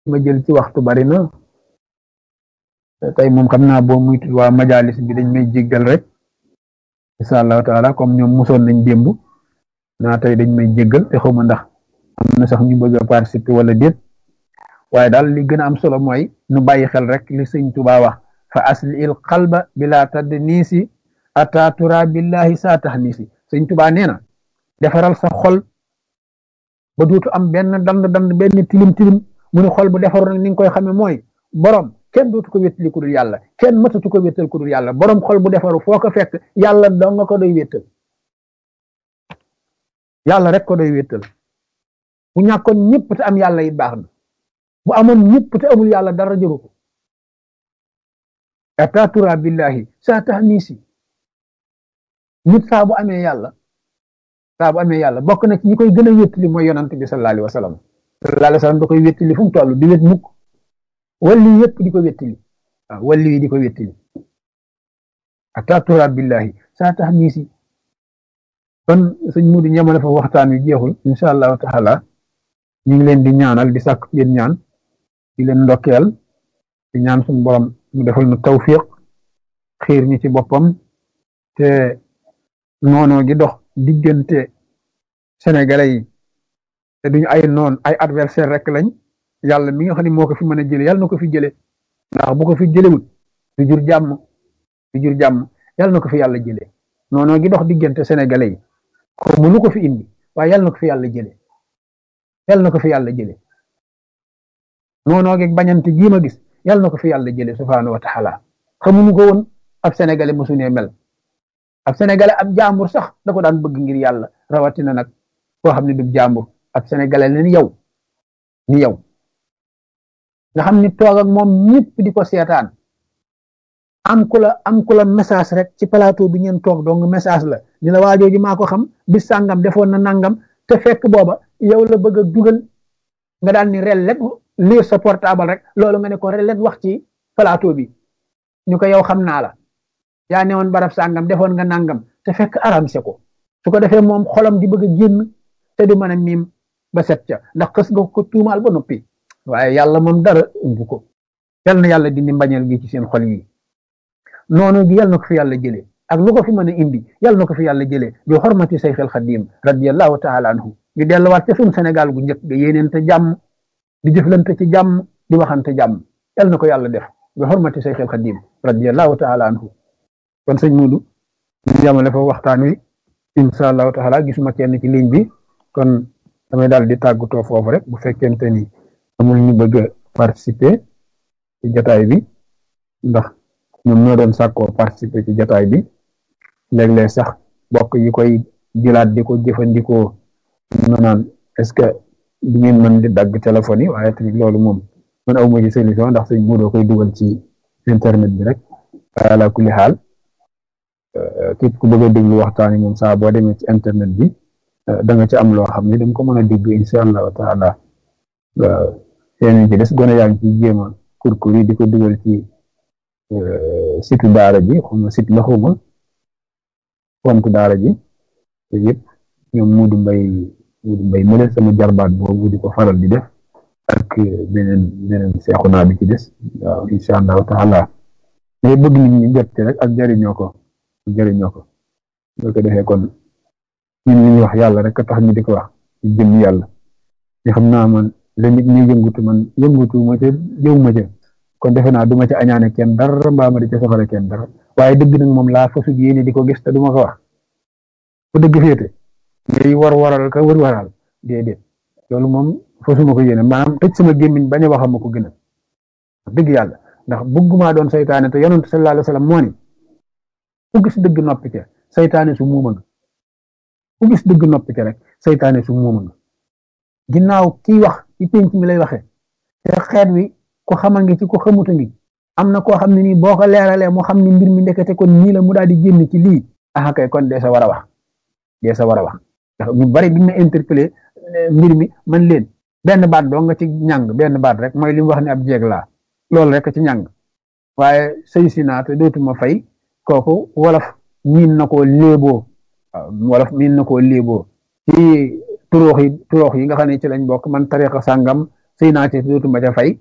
ma jël ci waxtu bari na tey moom xam naa boo muy waa majalis bi dañ may jéggal rek incha allahu taala comme ñoom mosoon nañ démb naa tey dañ may jéggal te xawma ndax am na sax ñu bëgg a participer wala déet waaye daal li gën a am solo mooy nu bàyyi xel rek li sëñ Tuubaa wax fa asli il qalba bila tadd niisi atatura billahi saa tax niisi sëñ Tuubaa nee na defaral sa xol ba dootu am benn dand dand benn tilim tilim mu ne xol bu defaru nag ni nga koy xamee mooy borom kenn dootu ko wéttali ku dul yàlla kenn mëtatu ko wéttal ku dul yàlla borom xol bu defaru foo ko fekk yàlla doo nga ko doy wéttal yàlla rek ko doy wéttal bu ñàkkoon ñëpp te am yàlla it baax na bu amoon ñëpp te amul yàlla dara jëru ko atatura billahi saa tax niisi nit saa bu amee yàlla saa bu amee yàlla bokk na ci ñi koy gën a wéttali mooy yonant bi sallallahu alayhi wa sallam sallallahu alayhi wa sallam da koy wéttali fu mu toll di wét mukk walli yëpp di ko wéttali waaw walli yi di ko wéttali atatura billahi saa tax niisi kon sëñ Mudu ñamale fa waxtaan wi jeexul incha allahu taala ñu ngi leen di ñaanal di sàkk yéen ñaan di leen ndokkeel di ñaan suñu borom mu defal nu tawfiq xiir ñi ci boppam te noonoo gi dox diggante sénégalais yi te duñu ay noon ay adversaire rek lañ yàlla mi nga xam ne moo ko fi mën a jële yàlla na ko fi jële ndax bu ko fi jëlewul du jur jàmm du jur jàmm yàlla na ko fi yàlla jële noonoo gi dox diggante sénégalais yi ko mënu ko fi indi waaye yàlla na ko fi yàlla jële yàlla na ko fi yàlla jële noonoo gi bañante gii ma gis yàlla na ko fi yàlla jële subhaanahu wa taala xamuñu ko woon ab sénégalais mosunee mel ab sénégalais ab jàmbur sax da ko daan bëgg ngir yàlla rawatina nag koo xam ne du jàmbur ab sénégalais la ni yow ni yow nga xam ni toog ak moom ñëpp di ko seetaan am ku la am ku la message rek ci plateau bi ngeen toog donc message la ni la waajooju maa ko xam bis sàngam defoon na nangam te fekk booba yow la bëgg a dugal nga daal ni rellet lire sa portable rek loolu nga ne ko rellet wax ci plateau bi ñu ko yow xam naa la yaa ne woon barab sàngam defoon nga nangam te fekk aramse ko su ko defee moom xolam di bëgg a génn te du mën a miim ba set ca ndax xës nga ko tuumaal ba noppi waaye yàlla moom dara umbu ko yal na yàlla dindi mbañeel gi ci seen xol yi noonu gi yal na ko fi yàlla jëlee ak lu ko fi mën a indi yal na ko fi yàlla jëlee bi xormati sayxil xadim radiallahu taala anhu ñu delluwaat ca suñu Sénégal gu njëkk ga yéeneente jàmm di jëflante ci jàmm di waxante jàmm yal na ko yàlla def bi xormati sayxil xadim radiallahu taala anhu kon sëñ Mudu ñu yamale fa waxtaan wi incha allahu taala gisuma kenn ci ligne bi kon damay daal di tàggatoo foofu rek bu fekkente ni amul ñu bëgg a participer ci jataay bi ndax ñoom ñoo doon sàkkoo participer ci jataay bi léeg-léeg sax bokk yi koy jëlaat di ko jëfandikoo ñu naan est-ce que du ngeen mën di dagg téléphone yi waaye tamit loolu moom man aw ma ci solution ndax sëñ Mudu koy dugal ci internet bi rek waaye ala kulli xaal képp ku bëgg a déglu waxtaan yi moom saa boo demee ci internet bi da nga ci am loo xam ne da nga ko mën a déglu incha allahu taala yeneen ci des gone yaa ngi ciy jéem a kurkur yi di ko dugal ci site daara ji xuma site la xuma compte daara ji te yëpp ñoom Muudu Mbay Muudu Mbay mu leen sama jarbaat boobu di ko faral di def ak beneen beneen seexu naa bi ci des waaw incha allahu taala mais bëgg nit ñi jot rek ak jariñoo ko jëriñoo ko boo ko defee kon ñun li ñuy wax yàlla rek a tax ñu di ko wax ci jëm yàlla ñu xam naa man la nit ñi yëngutu man yëngutu ma ca jëw ma ca kon defe naa du ma ca añaane kenn dara mbaa ma di ca safara kenn dara waaye dëgg nag moom laa fasut yéene di ko gis te du ma ko wax fu dëgg féete ngay war waral ka wër waral déedéet loolu moom fasuma ko yéene maanaam tëj sama gémmiñ bañ a wax ma ko gën a dëgg yàlla ndax bëgguma doon saytaane te yonent sallallahu alayhi wa sallam moo ni ku gis dëgg noppi ca saytaane su muuma nga ku gis dëgg noppi ca rek saytaane su muuma nga ginnaaw kiy wax ci penc mi lay waxee te xeet wi ko xamal ngi ci ko xamuta ngi am na koo xam ne nii boo ko leeralee mu xam ni mbir mi ndekete kon nii la mu daal di génn ci lii ah kay kon dee sa war a wax dee sa war a wax ndax ñu bari biñ ma interpellé mbir mi man leen benn baat doo nga ci ñàng benn baat rek mooy li mu wax ne ab jeeg laa loolu rek ci ñàng waaye sëy si naa te dootuma fay kooku wolof miin na koo léeboo waaw wolof miin na koo léeboo ci turoox yi turoox yi nga xam ne ci lañ bokk man tariqa sàngam sëy naa ci dootuma ca fay